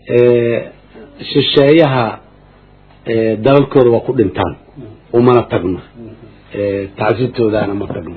shisheeyaha dalalkooda waa ku dhintaan umana tagno tacsitoodaana ma tagno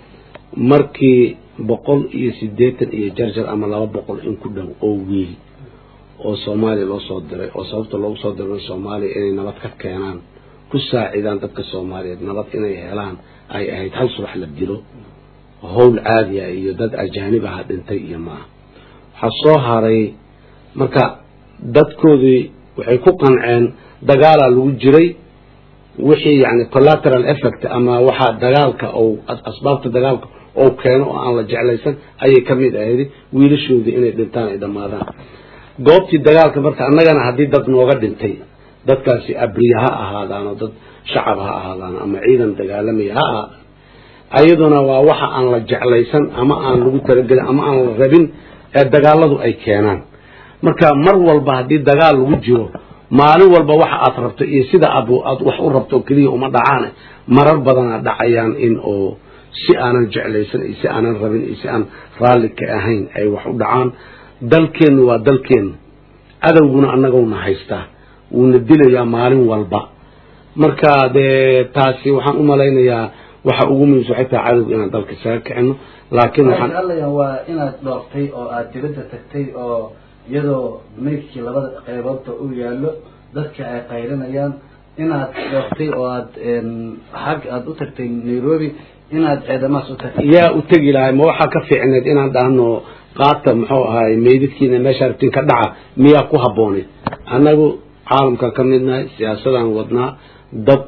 markii boqol iyo siddeetan iyo jarjar ama laba boqol in ku dhow oo wiil oo soomaaliya loo soo diray oo sababta loogu soo diray soomaaliya inay nabad ka keenaan ku saacidaan dadka soomaaliyeed nabad inay helaan ay ahayd hal subax la dilo howl caadiya iyo dad ajaanib aha dhintay iyo maaha waxaa soo haray marka dadkoodii waxay ku qanceen dagaalaa lagu jiray wixii yani collateral effect ama waxa dagaalka ou asbaabta dagaalka ou keeno oo aan la jeclaysan ayay ka mid ahayd wiilashoodii inay dhintaan ay dhammaadaan goobtii dagaalka marka annagana haddii dad nooga dhintay dadkaasi abriya ha ahaadaan oo dad shacab ha ahaadaan ama ciidan dagaalamaya ha ahaadaan ayaduna waa waxa aan la jeclaysan ama aan lagu talagelin ama aan la rabin ee dagaaladu ay keenaan marka mar walba haddii dagaal lagu jiro maalin walba waxa aad rabto iyo sida aad aad wax u rabto keliya uma dhacaane marar badanaa dhacayaan in oo si aanan jeclaysan iyo si aanan rabin iyo si aan raalli ka ahayn ay wax u dhacaan dalkeennu waa dalkeennu adowguna annagowna haystaa wuuna dilayaa maalin walba marka dee taasi waxaan u malaynayaa waxa ugu muhiimsan waxay tahay cadowga inaan dalka isaga kicino laakiin waxaan allaya waa inaad dhooftay oo aad dibadda tagtay oo iyadoo maydkii labada qeyboodba u yaallo dadka ay qaylinayaan inaad dhooftay oo aad xag aada u tagtay nairobi inaad ciidamahaas u tagtay yaa u tegi lahay ma waxaa ka fiicneed inaan dhahno qaata muxuu ahaay meydadkiina meesha rabtiin ka dhaca miyaa ku habbooneed annagu caalamkan ka midnahay siyaasadaan wadnaa dad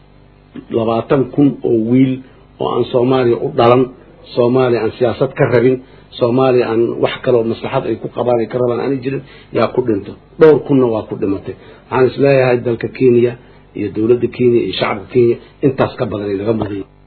labaatan kun oo wiil oo aan soomaaliya u dhalan soomaaliya aan siyaasad ka rabin soomaaliya aan wax kaloo maslaxad ay ku qabaan ay ka rabaan aanay jirin yaa ku dhinto dhowr kunna waa ku dhimatay waxaan isleeyahay dalka kenya iyo dowladda kenya iyo shacabka kenya intaas ka badan ay laga muday